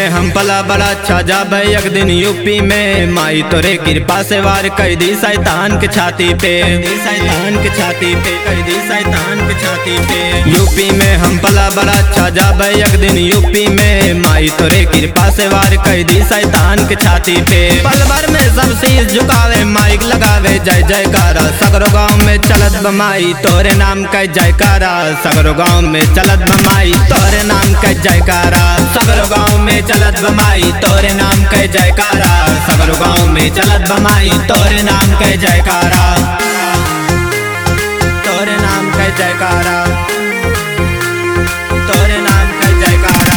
हम पला बड़ा अच्छा जाबे एक दिन यूपी में माई तोरे कृपा से वार कर दी शैतान के छाती पे दी शैतान के छाती पे कर दी शैतान के छाती पे यूपी में हम पला बड़ा अच्छा जाबे एक दिन यूपी में माई तोरे कृपा से वार कर दी शैतान के छाती पे पल भर में सब शीश झुकावे माइक लगावे जय जयकारा सगरो गाँव में चलत बमाई तोरे नाम का जयकारा सगरो गाँव में चलत बमाई तोरे नाम का जयकारा सगरो गाँव में चलत बमाई तोरे नाम का जयकारा सगरो गाँव में चलत बमाई तोरे नाम का जयकारा तोरे नाम का जयकारा तोरे नाम का जयकारा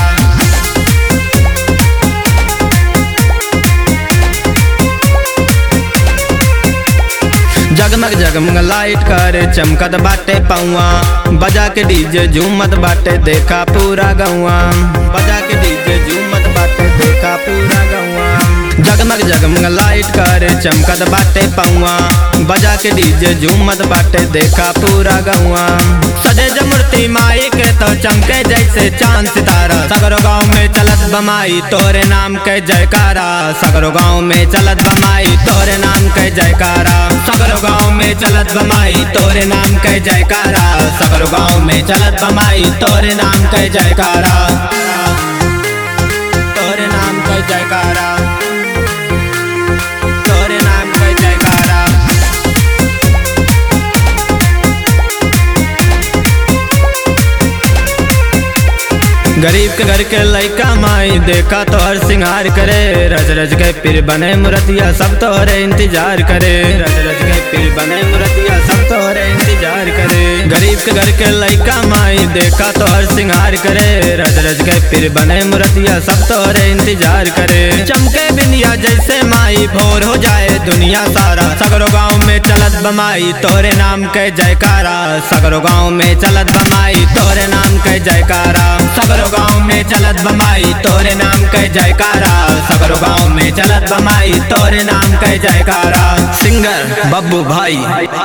जगमग जगमग लाइट कर चमकत बाटे पौआ बजा के डीजे झूमत बाटे देखा पूरा गौआ बजा के डीजे झूमत बाटे देखा पूरा गौआ जगमग जगमग लाइट कर चमकत बाटे पौआ बजा के डीजे झूमत बाटे देखा पूरा गौआ सजे ज मूर्ति माई के तो चमके जैसे चांद सितारा सगरो गाँव में चलत बमाई तोरे नाम के जयकारा सगरो गाँव में चलत बमाई तोरे नाम के जयकारा सगरो गाँव में चलत बमाई तोरे नाम के जयकारा सगरो गाँव में चलत बमाई तोरे नाम के जयकारा तोरे नाम के जयकारा तोरे नाम के जयकारा गरीब के घर के लइका माई देखा तो हर सिंगार करे रज रज के पीर बने मुरतिया सब तोहरे इंतजार करे रज रज के पीर बने मुरतिया सब तोहरे इंतजार करे गरीब के घर के लइका माई देखा तो हर सिंगार करे रज रज के पीर बने मुरतिया सब तोहरे इंतजार करे चमके बिंदिया जैसे माई भोर हो जाए दुनिया सारा सगरो गाँव में चलत बमाई तोरे नाम के जयकारा सगरो गाँव में चलत बमाई तोरे नाम के जयकारा सगरो गाँव में चलत बमाई तोरे नाम के जयकारा सगरो गाँव में चलत बमाई तोरे नाम के जयकारा सिंगर बब्बू भाई